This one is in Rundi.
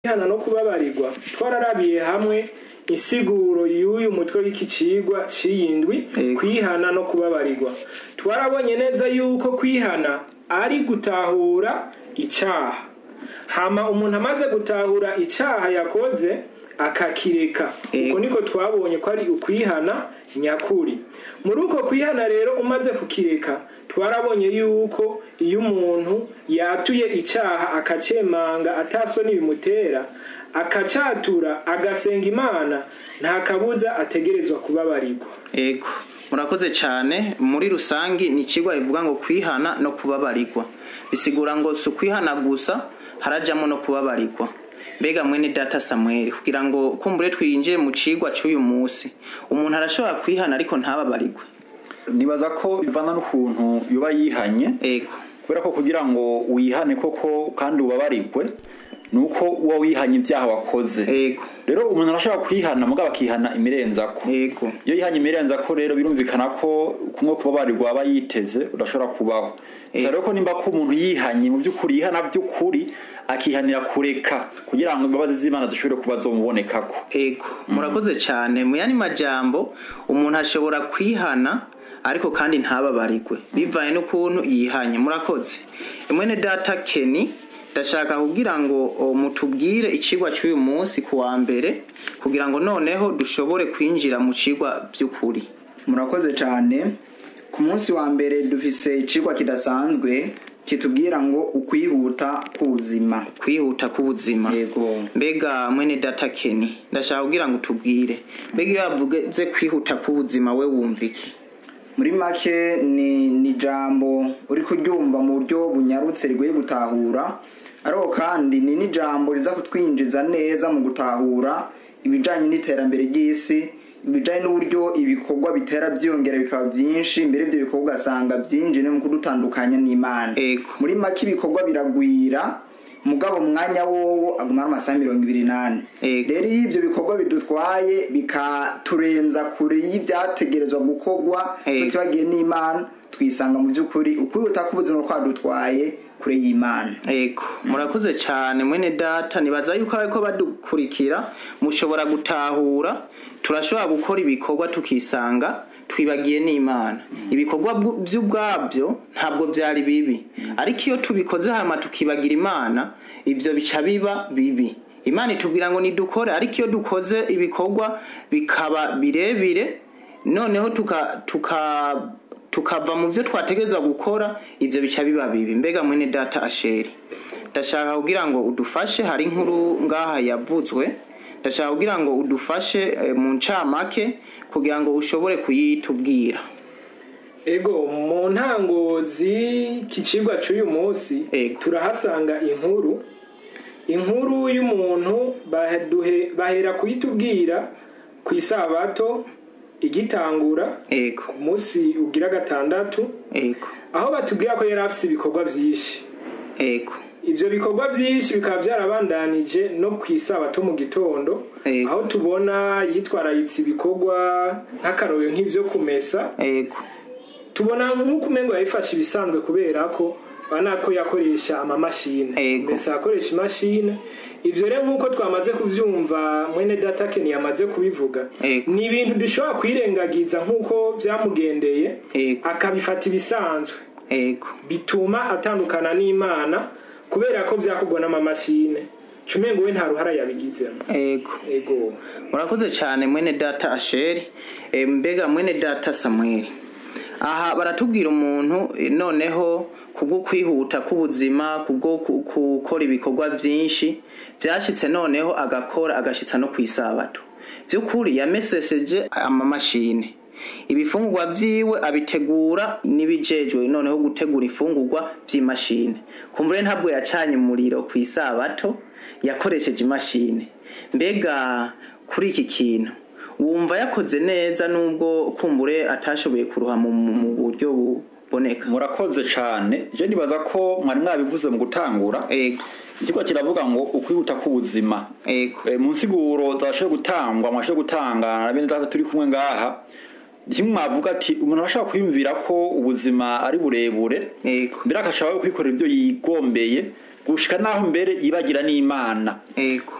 kwihana no kubabarirwa twararabiye hamwe insiguro y'uyu mutwe w'iki cigwa c'iyindwi Yego. kwihana no kubabarirwa twarabonye neza yuko kwihana ari gutahura icaha hama umuntu amaze gutahura icaha yakoze akakireka Yego. uko niko twabonye ko ari ukwihana nyakuri muri uko kwihana rero umaze kukireka twarabonye yuko iyo umuntu yatuye icaha akacemanga atasoni bimutera akacatura agasenga imana nta kabuza ategerezwa kubabarirwa Ego murakoze cyane muri rusangi ni ikigwa bivuga ngo kwihana no kubabarirwa bisigura ngo si ukwihana gusa harajamo no kubabarirwa mbega mwene data Samuel kugira ngo kumbure twinjiye mu cigwa c'uyu munsi umuntu arashobora kwihana ariko ntababarirwe nibaza ko bivana n'ukuntu yoba yihanye ego kubera ko kugira ngo wihane koko kandi ubabarirwe ni uko uba wihanye ibyaha wakoze ego rero umuntu arashobora kwihana mugabo akihana imirenzako ego iyo yihanye imirenzako rero birumvikana ko kumwe kubabarirwa aba yiteze udashobora kubaho gusa rero ko nimba ko umuntu yihanye mu by'ukuri yihana by'ukuri akihanira kureka kugira ngo imbabazi z'imana zishobore kuba zomubonekako ego murakoze cyane mu yandi majambo umuntu ashobora kwihana ariko kandi ntababarirwe bivanye n'ukuntu yihanye murakoze mwene data Kenny ndashaka kugira ngo o, mutubwire icigwa cy'uyu munsi ku wa mbere kugira ngo noneho dushobore kwinjira mu cigwa by'ukuri murakoze cyane ku munsi wa mbere dufise icigwa kidasanzwe kitubwira ngo ukwihuta k'ubuzima kwihuta k'ubuzima yego mbega mwene data Kenny ndashaka kugira ngo tubwire mbega iyo yavuze kwihuta k'ubuzima we wumva iki muri make ni ni ijambo uri kuryumva mu buryo bunyarutse rigoye gutahura ariko kandi ni n'ijambo riza kutwinjiza neza mu gutahura ibijyanye n'iterambere ry'isi ibijyanye n'uburyo ibikorwa bitera byiyongera bikaba byinshi mbere ibyo bikorwa ugasanga byinjiye no mu kudutandukanya n'imana ego muri make ibikorwa biragwira mugabo mu mwanya wowo aguma ari amasaha mirongo ibiri n'ane Ego. rero iyo ibyo bikorwa bidutwaye bikaturenza kure y'ibyategerezwa gukorwa Ego. tutibagiye n'imana twisanga mu by'ukuri ukwihuta k'ubuzima twadutwaye kure y'imana Ego, murakoze cyane mwene data nibaza yuko ariko badukurikira mushobora gutahura turashobora gukora ibikorwa tukisanga twibagiye n'Imana ibikorwa bwu- by'ubwabyo ntabwo byari bibi ariko iyo tubikoze hama tukibagira Imana ibyo bica biba bibi Imana itubwira ngo nidukore ariko iyo dukoze ibikorwa bikaba birebire noneho tuka tuka tukava mu byo twategereza gukora ibyo bica biba bibi mbega mwene data asheri ndashaka kugira ngo udufashe hari inkuru ngaha yavuzwe ndashaka kugira ngo udufashe eh, mu ncamake kugira ngo ushobore kuyitubwira ego mu ntango z'iki cigwa c'uyu munsi Ego. turahasanga inkuru inkuru y'umuntu baduhe- bahera kuyitubwira ku isabato igitangura ego ku munsi ugira gatandatu ego aho batubwira ko yari afise ibikorwa vyinshi ego ivyo bikorwa vyinshi bikaba vyarabandanije no ku isabato mu gitondo Ego. aho tubona yitwararitse ibikorwa nk'akarorero nk'ivyo kumesa ego tubona nk'uko umengo yabifashe ibisanzwe kubera ko bana ko yakoresha amamashini Ego. mbese akoresha imashini ivyo rero nk'uko twamaze kuvyumva mwene data Ken yamaze kubivuga Ego. ni ibintu dushobora kwirengagiza nk'uko vyamugendeye Ego. akabifata ibisanzwe ego bituma atandukana n'imana kubera ko vyakorwa n'amamashini cumengo we nta ruhara yabigizemo ego ego murakoze cyane mwene data asheri Eh, mbega mwene data samweli aha baratubwira umuntu eh, noneho kubwo kwihuta k'ubuzima kubwo ku- gukora ibikorwa byinshi byashyitse noneho agakora agashitsa no ku isabato by'ukuri yameseseje amamashini ibifungurwa vyiwe abitegura n'ibijejwe noneho gutegura ifungurwa vy'imashini kumbure ntabwo yacanye umuriro ku isabato yakoresheje imashini mbega kuri iki kintu wumva yakoze neza nubwo kumbure atashoboye kuruha mu, mu buryo buboneka murakoze cyane je nibaza ko mwari mwabivuze mu gutangura ego ikigo kiravuga ngo ukwihuta k'ubuzima ego Eh, mu nsiguro zashoboye gutangwa mwashoboye gutanga na bene data turi kumwe ngaha kimwe mwavuga ati umuntu arashobora kwiyumvira ko ubuzima ari burebure ego mbere agashobora kwikorera ibyo yigombeye gushika naho mbere yibagira n'imana ego